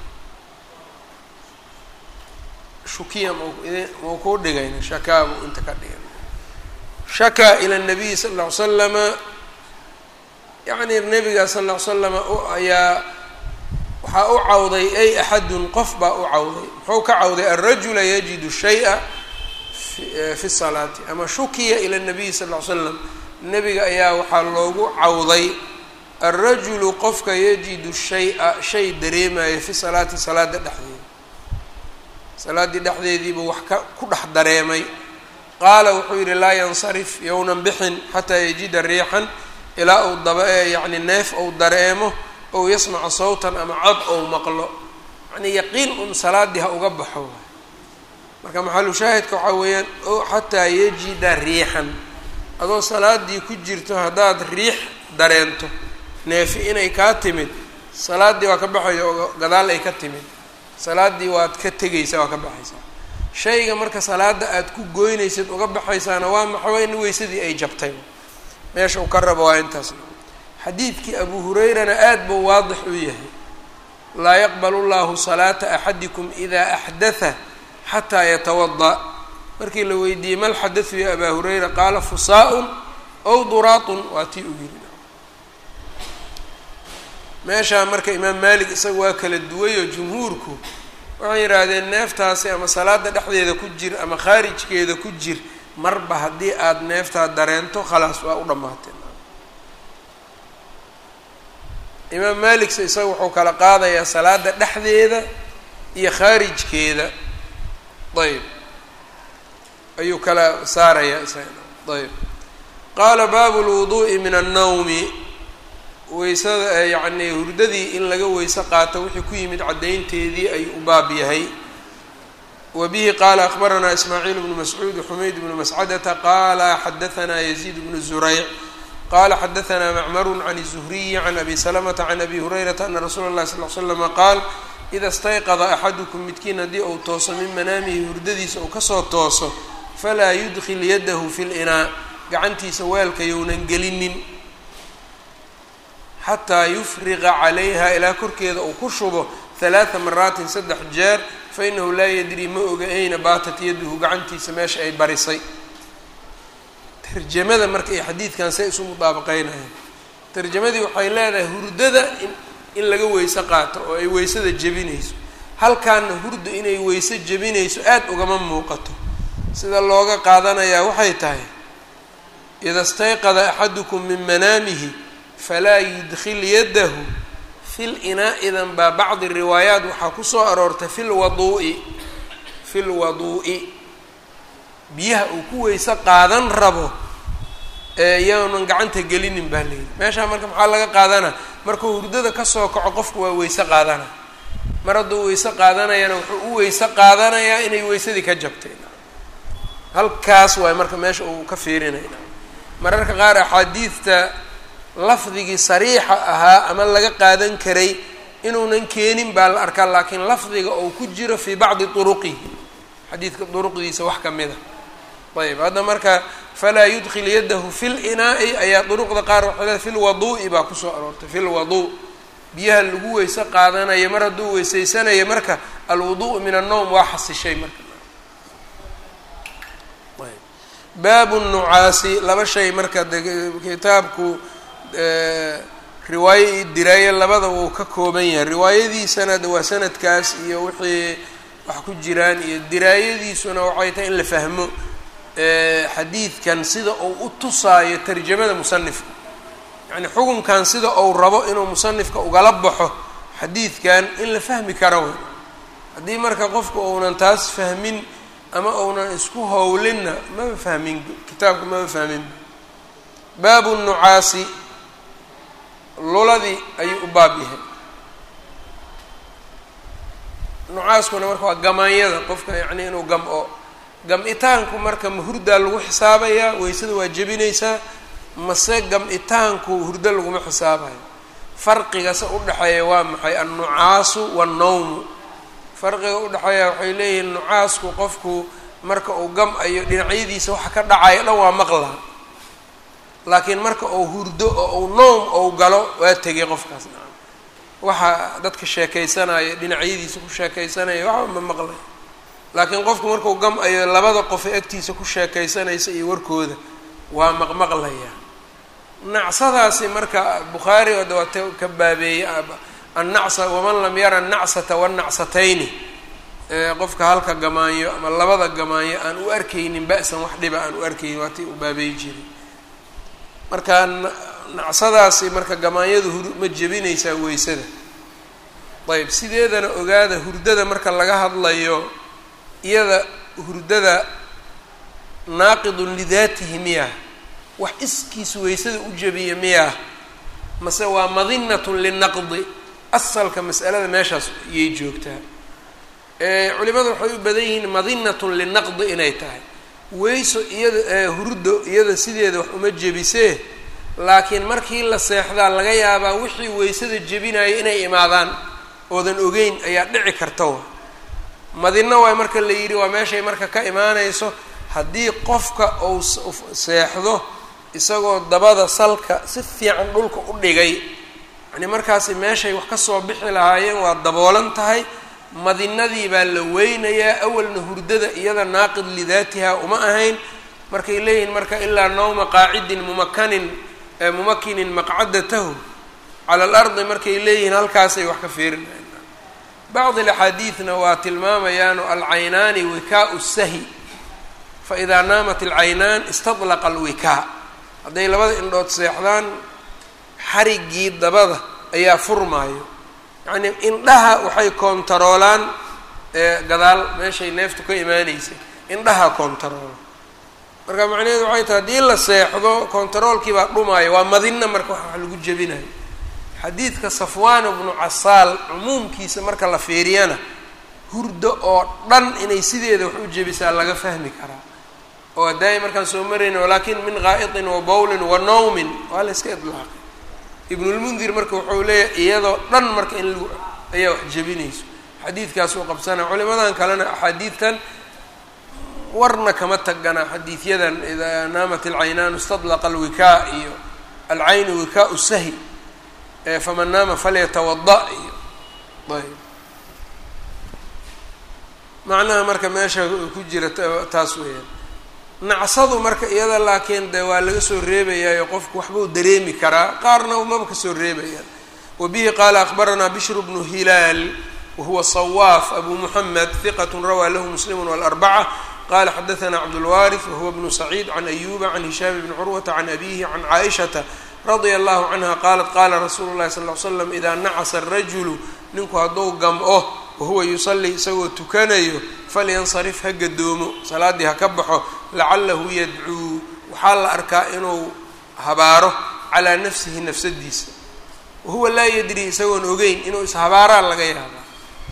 shukiya mau kuu dhigayna shakaa buu inta ka dhigay shakaa ila nabiyi sal ll ly slama yacni nabiga sal ll ly slama ayaa waxaa u cawday ay axadun qof baa u cawday muxuu ka cawday alrajula yajidu shaya fi salaati ama shukiya ila nabiyi sal ll slam nebiga ayaa waxaa loogu cawday alrajulu qofka yajidu shay-a shay dareemayo fi salaati salaada dhexdeeda salaaddii dhexdeediibuu wax ka ku dhex dareemay qaala wuxuu yidhi laa yansarif yownan bixin xataa yajida riixan ilaa uu daba yacni neef ou dareemo ou yasmaca sawtan ama cod ou maqlo yacnii yaqiin un salaaddii ha uga baxo marka maxalu shaahidka waxaa weeyaan o xataa yajida riixan adoo salaadii ku jirto haddaad riix dareento neefi inay kaa timid salaaddii waa ka baxaya oo gadaal ay ka timid salaaddii waad ka tegaysaa waa ka baxaysaa shayga marka salaada aad ku goynaysid uga baxaysaana waa maxaa in weysadii ay jabtay meesha uu ka rabo waa intaas xadiidkii abu hurayrana aada buu waadix u yahay laa yaqbalu llahu salaata axadikum idaa axdatha xataa yatawada markii la weydiiyey mal xadathu ya abaa hurayra qaala fusaa-un ow duraatun waa tii u yiri meeshaa marka imaam maalik isaga waa kala duwayoo jumhuurku waxay yidhaahdeen neeftaasi ama salaada dhexdeeda ku jir ama khaarijkeeda ku jir marba haddii aada neeftaa dareento khalaas waa u dhammaatee imaam maalikse isaga wuxuu kala qaadayaa salaada dhexdeeda iyo khaarijkeeda ayb ayuu kala saarayaa isaga ayb qaala baabu lwuduu'i min annawmi weysada yacni hurdadii in laga weyse qaato wixii ku yimid caddaynteedii ayuu u baab yahay wa bihi qaala akhbaranaa ismaaciil bnu mascuud xumayd bnu mascadata qaala xadahanaa yaziid bnu zurayc qala xadahanaa macmaru can الzuhriyi can abi salamata can abi hurayrata ana rasuula اllahi sal l slama qaal ida stayqada axadukum midkiin haddii uu tooso min manaamihi hurdadiisa uu kasoo tooso falaa yudkil yadahu fi linaa gacantiisa weelka younan gelinin xataa yufriqa calayha ilaa korkeeda uu ku shubo halaaa maraatin saddex jeer fainahu laa yadri ma oga ayna baatat yaduhu gacantiisa meesha ay barisay tarjamada marka iyo xadiidkan say isu mudaabaqeynayaan tarjamadii waxay leedahay hurdada in in laga weyse qaato oo ay weysada jebinayso halkaana hurda inay weyse jebinayso aada ugama muuqato sida looga qaadanayaa waxay tahay ida stayqada axadukum min manaamihi falaa yudkil yadahu fil inaa-idan baa bacdi riwaayaat waxaa kusoo aroortay fi lwaduu'i fi lwaduu'i biyaha uu ku weyse qaadan rabo eyounan gacanta gelinin baa layidhi meeshaa marka maxaa laga qaadanaa markuu hurdada kasoo kaco qofku waa weyse qaadana mar hadduu weyse qaadanayana wuxuu u weyse qaadanayaa inay weysadii ka jabtay halkaas waay marka meesha uu ka fiirinayna mararka qaar axaadiidta lafdigii sariixa ahaa ama laga qaadan karay inuunan keenin baa la arkaa laakiin lafdiga uu ku jiro fii bacdi turuqihi xadiidka duruqdiisa wax ka mid a ayb hadda marka falaa yudkil yadahu fi linaa'i ayaa duruqda qaar waxay leeay fi lwaduu'i baa kusoo aroortay fi lwaduu biyaha lagu weyse qaadanaya mar hadduu weysaysanaya marka alwudu'u min annowm waa xasishay marka baabu nucaasi laba shay marka kitaabku riwaayo iyo diraayo labada wuu ka kooban yahay riwaayadiisana de waa sanadkaas iyo wixii wax ku jiraan iyo diraayadiisuna waxay tahay in la fahmo xadiidkan sida uu u tusaayo tarjamada musanifka yacni xukunkan sida uu rabo inuu musanifka ugala baxo xadiidkan in la fahmi karo wey haddii marka qofku uunan taas fahmin ama uunan isku howlinna maba fahmin kitaabka maba fahmin baabu nucaasi luladii ayuu u baab yahay nucaaskuna marka waa gamaanyada qofka yacni inuu gam-o gam-itaanku marka ma hurdaa lagu xisaabayaa weysada waa jebinaysaa mase gam-itaanku hurdo laguma xisaabayo farqigase udhexeeya waa maxay annucaasu wannawmu farqiga udhexeeya waxay leeyihiin nucaasku qofku marka uu gam-ayo dhinacyadiisa waxa ka dhacayo dhan waa maqlaa laakiin marka uu hurdo oo uu noom ou galo waa tegay qofkaas nacam waxa dadka sheekaysanaya dhinacyadiisa ku sheekaysanaya waxba ma maqlay laakiin qofku markuu gam-ayo labada qofe agtiisa ku sheekaysanaysa iyo warkooda waa maqmaqlaya nacsadaasi marka bukhaari oo dawate ka baabeeyey annacsa waman lam yara annacsata wannacsatayni qofka halka gamaanyo ama labada gamaanyo aan u arkaynin ba-san wax dhiba aan u arkaynin waatii u baabeey jiray marka nacsadaasi marka gamaanyadu hur ma jebinaysaa weysada ayb sideedana ogaada hurdada marka laga hadlayo iyada hurdada naaqidun lidaatihi miyah wax iskiis weysada u jebiya miyah mase waa madinatun linaqdi asalka mas'alada meeshaas iyay joogtaa culimadu waxay u badan yihiin madinatun linaqdi inay tahay weyso iyada hurdo iyada sideeda wax uma jebisee laakiin markii la seexdaa laga yaabaa wixii weysada jebinaya inay imaadaan oodan ogeyn ayaa dhici karta wa madino waay marka la yidhi waa meeshay marka ka imaanayso haddii qofka uu seexdo isagoo dabada salka si fiican dhulka u dhigay yani markaasi meeshay wax kasoo bixi lahaayeen waa daboolan tahay madinadii baa la weynayaa awalna hurdada iyada naaqid lidaatiha uma ahayn markay leeyihiin marka ilaa nawma qaacidin mumakanin mumakinin maqcadatahu cala alardi markay leeyihiin halkaasay wax ka fiirinayaan bacdi alaxaadiidna waa tilmaamayaano alcaynaani wikaau sahi faidaa naamat alcaynaan istadlaqa alwikaa hadday labada indhood seexdaan xariggii dabada ayaa furmaayo yacnii indhaha waxay koontaroolaan gadaal meeshay neeftu ka imaanaysay indhaha koontaroola marka macnaheedu waxay tahay haddii la seexdo kontaroolkii baa dhumaayo waa madina marka wax lagu jebinayo xadiidka safwaan bnu casaal cumuumkiisa marka la fiiriyana hurdo oo dhan inay sideeda wax u jebisaa laga fahmi karaa oo hadaayi markaan soo marayna walaakin min qaa'itin wa bowlin wa nawmin waa la iska idlaaqay ibnulmundir marka wuxuu leeyahay iyadoo dhan marka in lagu ayaa wax jebinayso xadiidkaas uu qabsanaya culimadan kalena axaadiidtan warna kama tagana xadiidyadan idaa naamat alcaynaanu istadlaqa alwikaa iyo alcaynu wikaau sahi faman naama falyatawada iyo ayb macnaha marka meesha ku jira taas weeyaan nacsadu marka iyada laakiin de waa laga soo reebayaayo qofku waxbuu dareemi karaa qaarna umaba kasoo reebayaan wa bihi qaala akbaranaa bishru bnu hilaal wahuwa sawaaf abu muxamed hiqat rawaa lahu muslimu walarbaca qala xadaثna cabdulwaariث wahuwa bnu saciid can ayuba can hishaam bni curwata can abihi can caaishata radia allahu canha qaalat qaala rasuulu llahi sal l slam idaa nacasa arajulu ninku hadduu gam-o wahuwa yusalii isagoo tukanayo falyansarif ha gadoomo salaaddii ha ka baxo lacalahu yadcuu waxaa la arkaa inuu habaaro calaa nafsihi nafsadiisa wahuwa laa yadri isagoon ogeyn inuu ishabaaraa laga yaabaa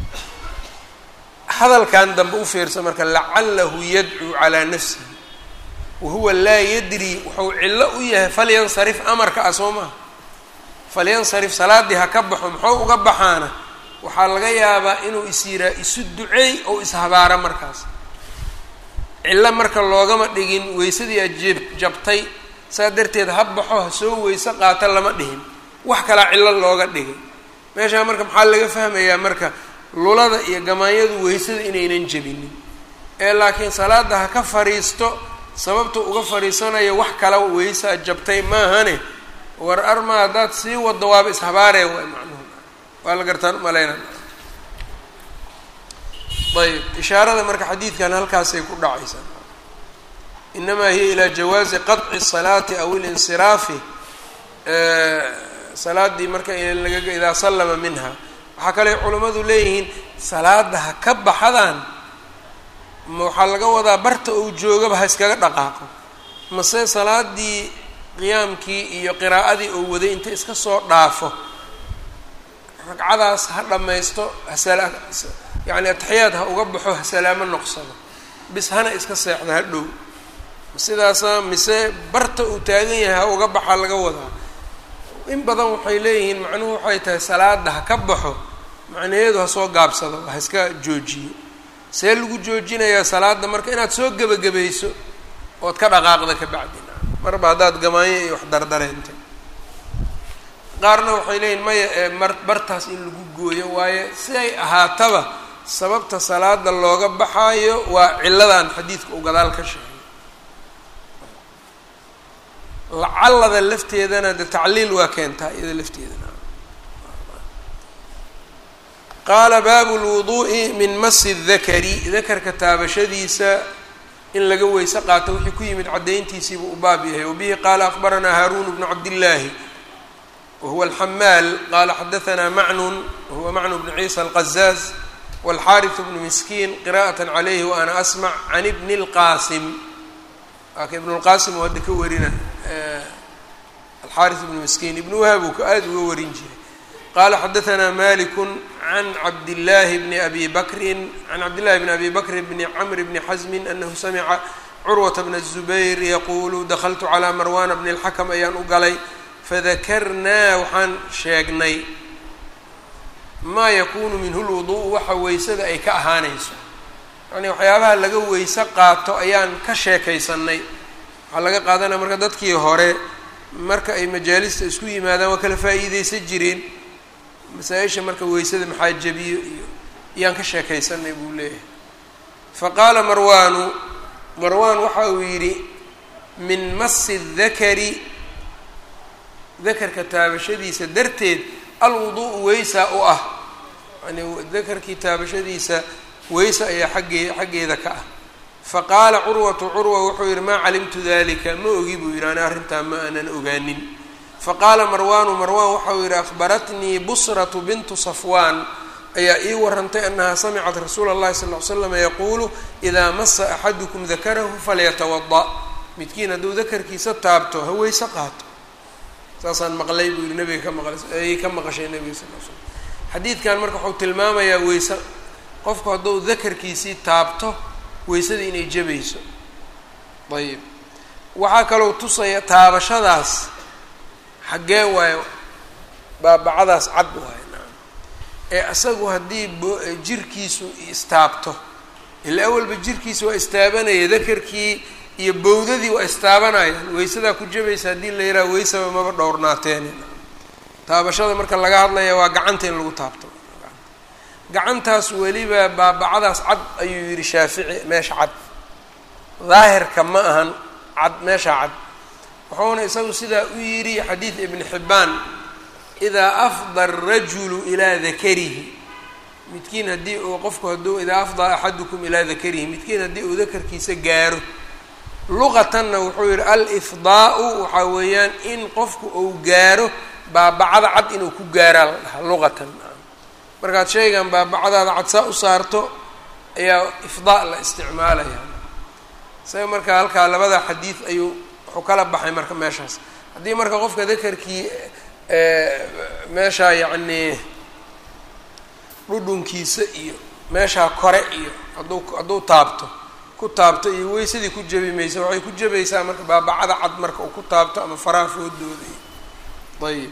hadalkan dambe u fiirsa marka lacalahu yadcuu calaa nafsihi wahuwa laa yadri wuxuu cillo u yahay falyansarif amarka ah soo maha falyansarif salaaddii ha ka baxo muxuu uga baxaana waxaa laga yaabaa inuu is yiraa isu duceey oo ishabaara markaas cillo marka loogama dhigin weysadii aad jeb jabtay saa darteed ha baxo ha soo weyse qaata lama dhihin wax kalaa cillo looga dhigay meeshaa marka maxaa laga fahmayaa marka lulada iyo gamaanyadu weysada inaynan jebinin ee laakiin salaada ha ka fariisto sababta uga fariisanayo wax kala weysaa jabtay maahane war arma haddaad sii wado waaba ishabaaree waay macnuhu waa la gartaan umaleyna ayb ishaarada marka xadiidkan halkaasay ku dhacaysaa inamaa hiya ilaa jawaazi qaطci الsalaati aw ilinsiraafi salaadii marka laga idaa sallama minha waxaa kale culimmadu leeyihiin salaada ha ka baxadaan ma waxaa laga wadaa barta uu joogaba ha iskaga dhaqaaqo mase salaadii qiyaamkii iyo qiraa'adii oo waday inta iska soo dhaafo ragcadaas ha dhammaysto hasala yacni ataxiyaad ha uga baxo ha salaamo noqsado bis hana iska seexda ha dhow sidaasa mise barta uu taagan yahay ha uga baxa laga wadaa in badan waxay leeyihiin macnuhu waxay tahay salaada ha ka baxo macnaheedu ha soo gaabsado ha iska joojiyo see lagu joojinayaa salaada marka inaad soo gebagabayso ood ka dhaqaaqda ka bacdina marba haddaad gamaanyo iyo wax dardareentay qaarna waxay leeyihin maya ee mar bartaas in lagu gooyo waayo si ay ahaataba sababta salaada looga baxaayo waa cilladan xadiidka uu gadaal ka sheegay lacallada lafteedana de tacliil waa keentaa iyada lafteedana qaala baabu lwuduu'i min masi dakari dakarka taabashadiisa in laga weyse qaato wixii ku yimid caddayntiisiibuu u baab yahay wabihi qaala akbaranaa haaruun bnu cabdillaahi wahuwa alxamaal qaala xadahanaa macnun wahuwa macnu bnu ciisa alqazaaz walxaariث bnu miskiin qira'aة calayhi wa ana asmac can ibni اlqaasim waaka ibn اlqaasim oo hadda ka warina alxaariث bnu miskiin ibn wahab uu ka aada uga warin jiray qala xadaثna malik can cabdillaahi bni abi bakrin can cabdillahi bni abi bakr bni camr bni xasmi anahu samica curwata bna الzubayr yaquulu dakltu calىa marwana bni اlxakm ayaan u galay fadakarnaa waxaan sheegnay maa yakunu minhu lwuduء waxa weysada ay ka ahaanayso yani waxyaabaha laga weyse qaato ayaan ka sheekaysanay waxaa laga qaadanaya marka dadkii hore marka ay majaalista isku yimaadaan waa kala faa'iideysan jireen masaa-isha marka weysada maxaa jabiyo iyo ayaan ka sheekaysanay buu leeyahay faqaala marwaanu marwaan waxa uu yidhi min masi dakari dakarka taabashadiisa darteed alwudu'u weysaa u ah yani dakarkii taabashadiisa weysa ayaa xaggee xaggeeda ka ah faqaala curwatu curwa wuxuu yidhi maa calimtu dalika ma ogi buu yidhi ani arrintaa ma aanan ogaanin faqaala marwaanu marwaan waxau yidhi akhbaratnii busratu bintu safwaan ayaa ii warantay annahaa samicat rasuula اllahi sal ly slam yaquulu idaa masa axadukum dakarahu falyatawada midkiin hadduu dakarkiisa taabto ha weyse qaato saasaan maqlay buu yihi nabiga ka maqlay ayay ka maqashay nabiga sal l slam xadiidkan marka wuxuu tilmaamayaa weyse qofku hadduu dakarkiisii taabto weysada inay jabayso ayib waxaa kaloo tusaya taabashadaas xaggee waayo baabacadaas cad waayo nacam ee isagu haddii bo jirkiisu istaabto ila awalba jirkiisa waa istaabanaya dakarkii iyo bowdadii waa istaabanayaan weysadaa ku jabaysa haddii la yidhaha weysaba maba dhowrnaateen taabashada marka laga hadlaya waa gacanta in lagu taabto gacantaas weliba baabacadaas cad ayuu yidhi shaafici meesha cad daahirka ma ahan cad meesha cad wuxuuna isagu sidaa u yidhi xadiid ibni xibbaan idaa afda arajulu ilaa dakarihi midkiin haddii uu qofku hadduu idaa afdaa axadukum ilaa dakarihi midkiin haddii uu dakarkiisa gaaro luqatanna wuxuu yidhi alifdaau waxaa weeyaan in qofku uu gaaro baabacada cad inuu ku gaaraa la dhahaa luqatan markaad shaygan baabacadaada cad saa u saarto ayaa ifdaa la isticmaalaya isaga marka halkaa labada xadiid ayuu wuxuu kala baxay marka meeshaas haddii marka qofka dakarkii meeshaa yacnii dhudhunkiisa iyo meeshaa kore iyo hadduu hadduu taabto ku taabto iyo weysadii ku jabi maysa waxay ku jabaysaa marka baabacada cad marka uu ku taabto ama faraha foodooda iyo ayib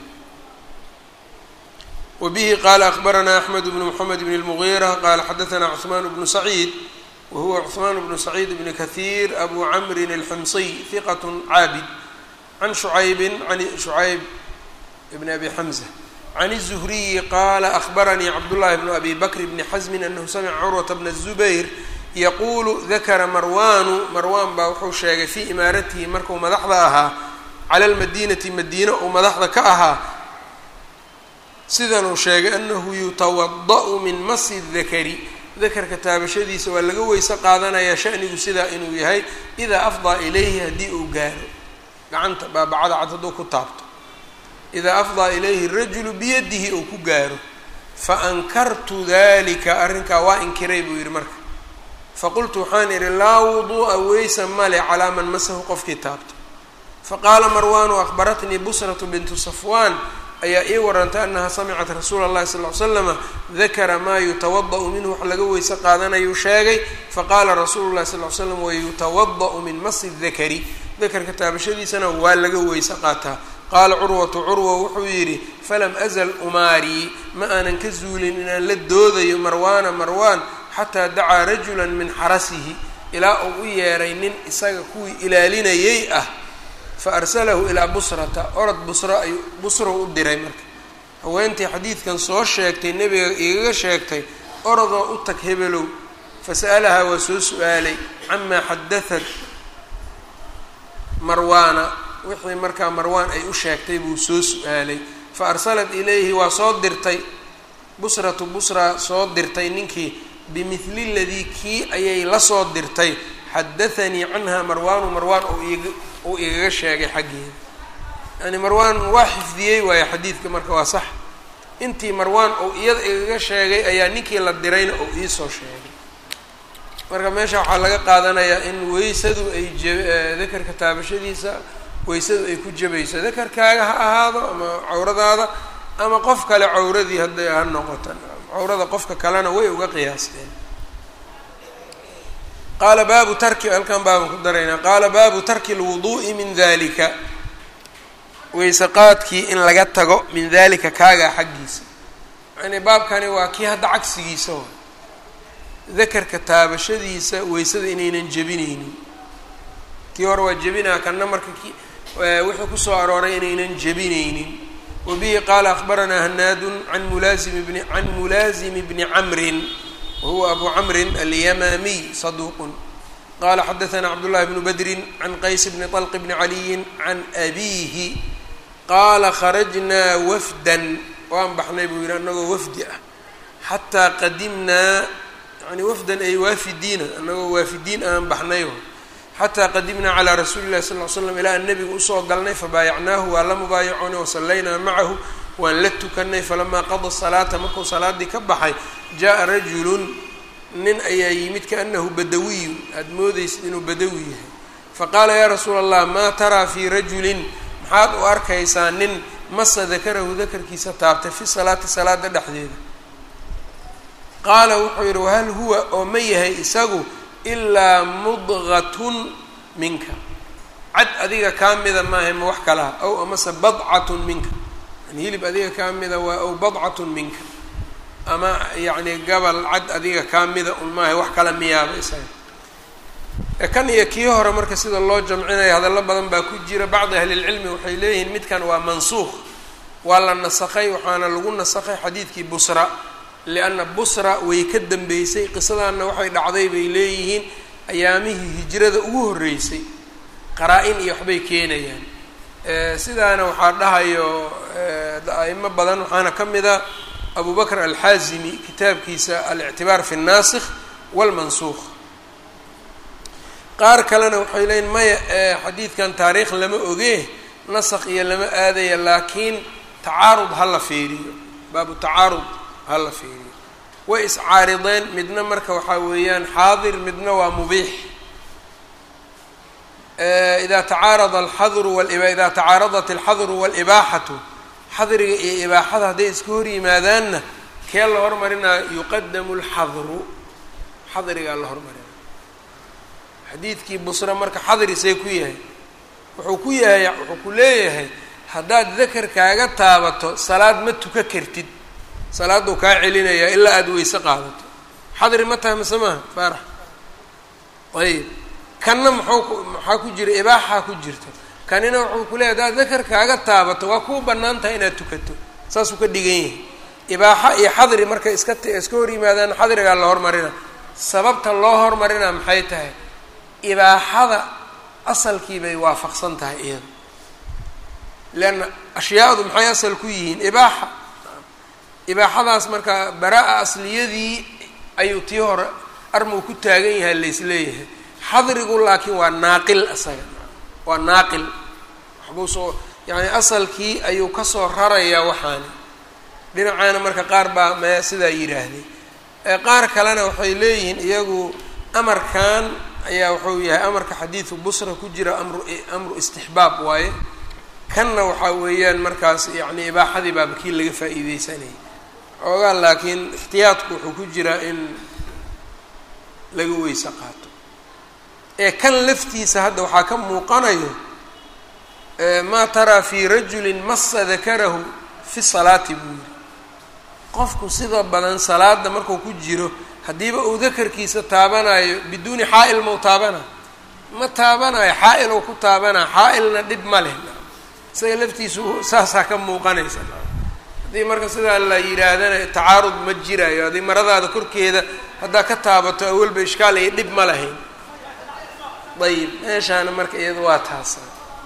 wbihi qala akbaranaa axmed bnu mxamed bn اlmugiira qala xadaanaa cثmaan bnu saciid wahuwa cثmaan bnu saciid bni kahiir abu camrin اlximsiy hiqat caabid can shucaybi an shucayb bn abi xamza can الzuhriyi qala akbaranii cabdullahi bnu abi bakr bni xasmin anahu samica curwata bna الzubayr yaquulu dakara marwaanu marwaan baa wuxuu sheegay fii imaaratihi markuu madaxda ahaa cala اlmadinati madiina uu madaxda ka ahaa sidan uu sheegay anahu yutawada' min masi dakari dakarka taabashadiisa waa laga weyse qaadanayaa shanigu sidaa inuu yahay idaa afdaa ilayhi haddii uu gaaro gacanta baabacada cad hadduu ku taabto idaa afdaa ilayhi rajulu biyadihi uu ku gaaro faankartu dalika arrinkaa waa inkiray buu yidhi marka faqultu waxaan idhi laa wuduu'a weysa male calaa man masahu qofkii taabto faqaala marwaanu akhbaratnii busratu bintu safwaan ayaa ii warantay annaha samicat rasuula اllahi sal ly slama dakara maa yutawada-u minhu wax laga weyse qaadanayuu sheegay faqaala rasuulu llahi sal ly slam wayutawada-u min masi dakari dakarka taabashadiisana waa laga weyse qaataa qaala curwatu curwa wuxuu yidhi falam azal umaarii ma aanan ka zuulin inaan la doodayo marwaana marwaan xataa dacaa rajulan min xarasihi ilaa uu u yeeray nin isaga kuwii ilaalinayay ah fa arsalahu ilaa busrata orod busra ayuu busra u diray marka haweentii xadiidkan soo sheegtay nebiga igaga sheegtay orodoo u tag hebelow fasa'alahaa waa soo su-aalay camaa xadahat marwaana wixii markaa marwaan ay u sheegtay buu soo su-aalay fa arsalat ilayhi waa soo dirtay busratu busra soo dirtay ninkii bimidli ladii kii ayay la soo dirtay xadathanii canha marwaanu marwaan uu igaga sheegay xaggeeda yani marwaan waa xifdiyey waayo xadiidka marka waa sax intii marwaan uu iyada igaga sheegay ayaa ninkii la dirayna uu iisoo sheegay marka meesha waxaa laga qaadanayaa in weysadu ay dakarka taabashadiisa weysadu ay ku jabayso dakarkaaga ha ahaado ama cawradaada ama qof kale cawradii hadday ha noqota cawrada qofka kalena way uga qiyaasteen qaala baabu tarki halkan baaban ku daraynaa qaala baabu tarki lwuduu'i min dalika weyse qaadkii in laga tago min dalika kaagaa xaggiisa yani baabkani waa kii hadda cagsigiisa wa dakarka taabashadiisa weysada inaynan jebinaynin kii hore waa jebinaa kana marka ki wuxuu kusoo arooray inaynan jebinaynin wabihi qaala akhbaranaa hanaadun an mulaaimi bni can mulaazimi bni camrin wahuwa abu camrin alyamaamiy saduuqun qala xadaثna cabdullahi bnu badrin can qays bni طlq bni caliyin can abiihi qaala kharajnaa wafdan waan baxnay buu yihi anagoo wafdi ah xataa qadimnaa yani wafdan ay waafidiina anagoo waafidiin aan baxnay xataa qadimnaa calaa rasuuli llahi sal l slam ilaa an nabiga usoo galnay fabaayacnaahu waa la mubaayacoonay wasallaynaa macahu waan la tukanay falamaa qada salaata markuu salaadii ka baxay jaa rajulun nin ayaa yimid kaanahu badawiyun aada moodaysid inuu badawi yahay faqaala yaa rasuula allah maa taraa fii rajulin maxaad u arkaysaa nin masa dakarahu dakarkiisa taabtay fi salaati salaada dhexdeeda qaala wuxuu yidhi wahal huwa oo ma yahay isagu ilaa mudqatun minka cad adiga kaa mida maaha ma wax kalaha ow amase badcatun minka yani hilib adiga kaa mida waa ow badcatun minka ama yacni gabal cad adiga kaa mida un maaha wax kala miyaaba isaga kan iyo kii hore marka sida loo jamcinaya hadallo badan baa ku jira bacdi ahlilcilmi waxay leeyihiin midkan waa mansuuq waa la nasakhay waxaana lagu nasakhay xadiidkii busra lianna busra way ka dambeysay qisadaanna waxay dhacday bay leeyihiin ayaamihii hijrada ugu horreysay qaraa-in iyo waxbay keenayaan sidaana waxaa dhahayo a'imo badan waxaana ka mid a abu bakr alxaazimi kitaabkiisa alictibaar fi naasikh walmansuuq qaar kalena waxay leeyiin maya xadiidkan taariikh lama ogee nasakh iyo lama aadaya laakiin tacaarud ha la fiiriyo baabu tacaarud ha la fiiriyo way iscaarideen midna marka waxaa weeyaan xaadir midna waa mubiix ida tacaarada alxadru ida tacaaradat alxadru walibaaxatu xadriga iyo ibaaxada hadday iska hor yimaadaanna kee la hormarinaayo yuqadamu lxadru xadrigaa la hormarina xadiidkii busra marka xadri see ku yahay wuxuu ku yahay wuxuu ku leeyahay haddaad dakarkaaga taabato salaad ma tuka kartid salaaduu kaa celinayaa ilaa aada weyse qaadato xadri ma tahay mase maaha faarax ayib kanna muxuu maxaa ku jira ibaaxaa ku jirta kanina wuxuu ku leeyahy haddaad dakarkaaga taabato waa kuu bannaan tahay inaad tukato saasuu ka dhigan yahay ibaaxa iyo xadri markay iska iska hor yimaadaan xadrigaa la hormarina sababta loo hormarina maxay tahay ibaaxada asalkii bay waafaqsan tahay iyada leanna ashyaadu maxay asal ku yihiin ibaaxa ibaaxadaas marka baraa-a asliyadii ayuu tii hore armuu ku taagan yahay laysleeyahay xadrigu laakiin waa naaqil isaga waa naaqil waxbuu soo yacni asalkii ayuu kasoo rarayaa waxaani dhinacaana marka qaar baa mee sidaa yidhaahday qaar kalena waxay leeyihiin iyagu amarkan ayaa wuxuu yahay amarka xadiidu busra ku jira amru amru istixbaab waaye kanna waxaa weeyaan markaas yacni ibaaxadii baaba kii laga faa'iideysanayay xoogaa laakiin ixtiyaadku wuxuu ku jiraa in laga weyse qaato ee kan laftiisa hadda waxaa ka muuqanayo maa taraa fii rajulin massa dakarahu fi salaati buu yiri qofku sida badan salaada markuu ku jiro haddiiba uu dakarkiisa taabanayo biduuni xaa-il mau taabana ma taabanayo xaa-il ou ku taabanaa xaa-ilna dhib ma leh isaga laftiisu saasaa ka muuqanaysa haddii marka sidaa la yidhaahdana tacaarud ma jirayo haddii maradaada korkeeda haddaa ka taabato awalba ishkaal iyo dhib ma lahayn ayib meeshaana marka iyada waa taasa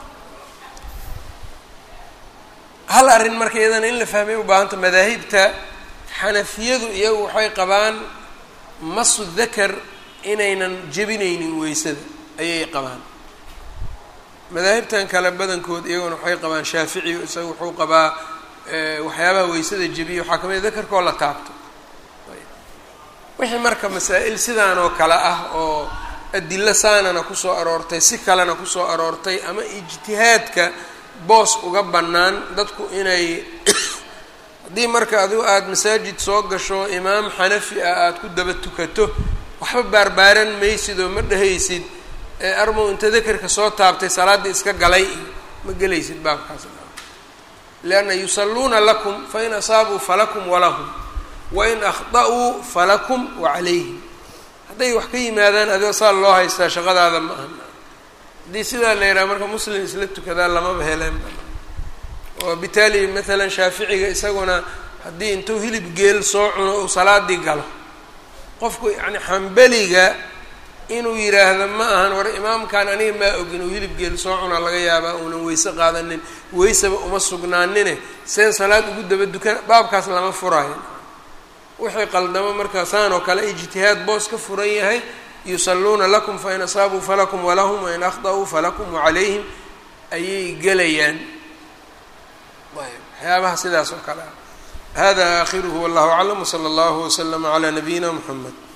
hal arrin marka iyadana in la fahmay u baahanta madaahibta xanafiyadu iyagu waxay qabaan masu dakar inaynan jebinaynin weysada ayay qabaan madaahibtan kale badankood iyaguna waxay qabaan shaafici isaga wuxuu qabaa waxyaabaha weysada jebiya waxaa kamid a dakarkoo la taabto wixii marka masaa-il sidaan oo kale ah oo adilo saanana kusoo aroortay si kalena kusoo aroortay ama ijtihaadka boos uga bannaan dadku inay haddii marka adigu aada masaajid soo gasho imaam xanafi ah aada ku daba tukato waxba baarbaaran maysid oo ma dhehaysid armow inta dakarka soo taabtay salaadda iska galay ma gelaysid baabkaas lianna yusalluuna lakum fain asaabuu falakum walahum wain akhda'uu falakum wacalayhim hadday wax ka yimaadaan adigoo saa loo haystaa shaqadaada ma aha haddii sidaa la yidhaha marka muslim isla tukadaa lamaba heleen oo bitaali maalan shaaficiga isaguna haddii intuu hilib geel soo cuno uu salaadii galo qofku yacni xambeliga inuu yidhaahdo ma ahan war imaamkan aniga maa ogin uu hilib geel soo cunaa laga yaabaa uunan weyse qaadanin weysaba uma sugnaanine seen salaad ugu daba dukan baabkaas lama furaayo wixii qaldamo markaa saan oo kale ijtihaad boos ka furan yahay yusalluuna lakum fain asaabuu falakum walahum wain akhda'uu falakum wacalayhim ayay gelayaan ayb waxyaabaha sidaas oo kale ah hada aakhiruhu wallahu aclam wsala allahu waslama calaa nabiyina muxamed